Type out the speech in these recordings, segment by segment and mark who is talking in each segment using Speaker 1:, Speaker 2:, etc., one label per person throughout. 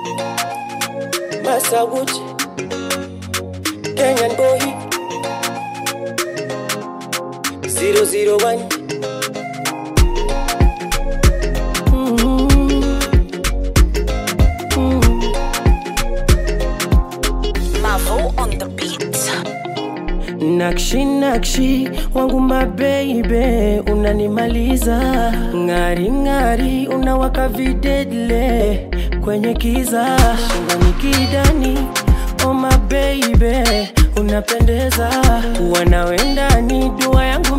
Speaker 1: Masawuchi, Kenyan boy, 001.
Speaker 2: Mavo on the beat.
Speaker 1: Nakshi nakshi wangu mabeibe, unanimaliza ng'ari ng'ari, unawaka videdle kwenye kiza, shingoni kidani, oh mabeibe, unapendeza, wanawendani dua yangu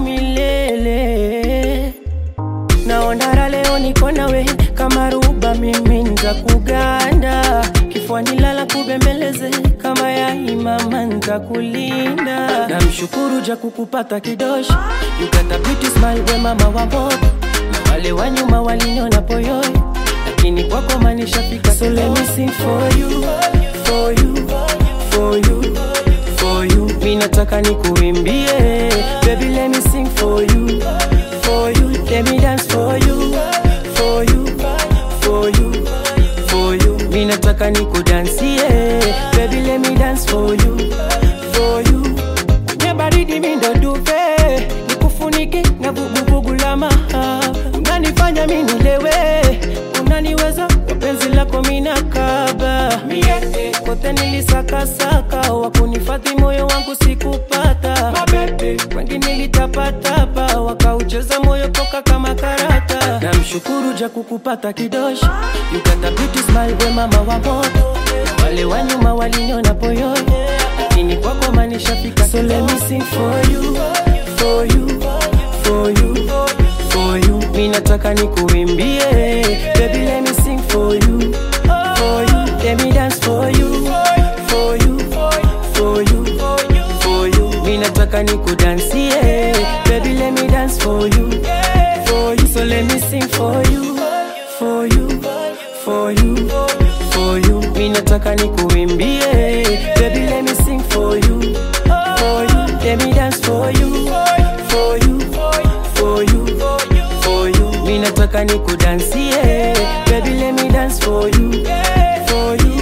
Speaker 1: milele naondara leo niko nawe kama ruba mimi nza kuganda kifuani lala kubembeleze kama ya imama ntakulinda namshukuru ja kukupata kidoshi you got a beauty smile we mama wa moto na wale wa nyuma waliniona poyoi lakini kwako manishafika so let me sing for you for you for you for you mi nataka nikuimbie baby let me sing for you for you let me dance for you for you for you for you mi nataka nikudansie baby let me dance for you for you kwenye baridi mi ndo duve nikufunike na vuguvugu la maha unanifanya mi nilewe unaniweza kwa penzi lako minakaba mie kote nilisakasaka wakunifadhi moyo wangu sikupata mabebe wengi nilitapatapa wakaucheza moyo poka kama karata namshukuru ja kukupata kidoshi you got a beauty smile we mama wa moto wale wa nyuma waliniona poyoi lakini kwako manishafika so let me sing for you for you for you for you mi nataka nikuimbie baby let me sing for you for you let me dance for you for you for you for you mi nataka nikudansie baby let me dance for you for you so let me sing for you for you for you for you mi nataka nikuimbie baby let me sing for you for you let me dance for you for you for you for you mi nataka nikudansie baby let me dance for you for you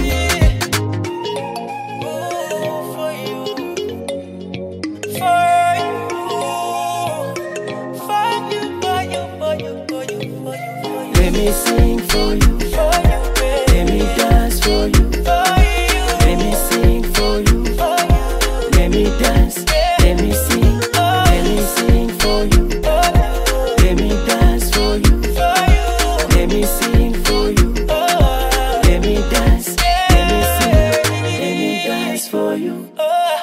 Speaker 1: Let me sing for you. Let me dance for you. Let me sing for you. Let me dance. Let me sing. Let me sing for you. Let me dance for you. Let me sing for you. Let me dance. Let me sing. Let me dance for you.